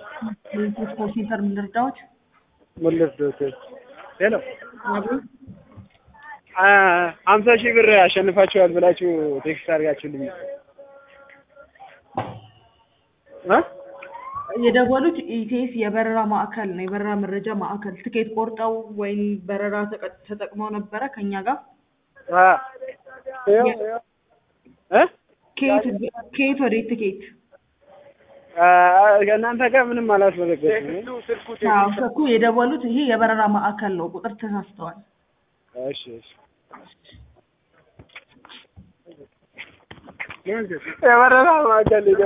ኮል ሴንተር ምን ልርዳዎት? መለስ ዶክተር ሄሎ አቤት። ሀምሳ ሺህ ብር አሸንፋችኋል ብላችሁ ቴክስት አድርጋችሁልኝ እ የደወሉት ኢቴስ የበረራ ማዕከል ነው። የበረራ መረጃ ማዕከል ትኬት ቆርጠው ወይም በረራ ተቀ- ተጠቅመው ነበረ ከኛ ጋር አ ይኸው ይኸው እ ከየት ከየት ወዴት ትኬት? አ ከእናንተ ጋር ምንም አላስመዘገብኩም። አዎ እኮ የደወሉት ይሄ የበረራ ማዕከል ነው። ቁጥር ተሳስተዋል። እሺ እሺ የበረራ ማዕከል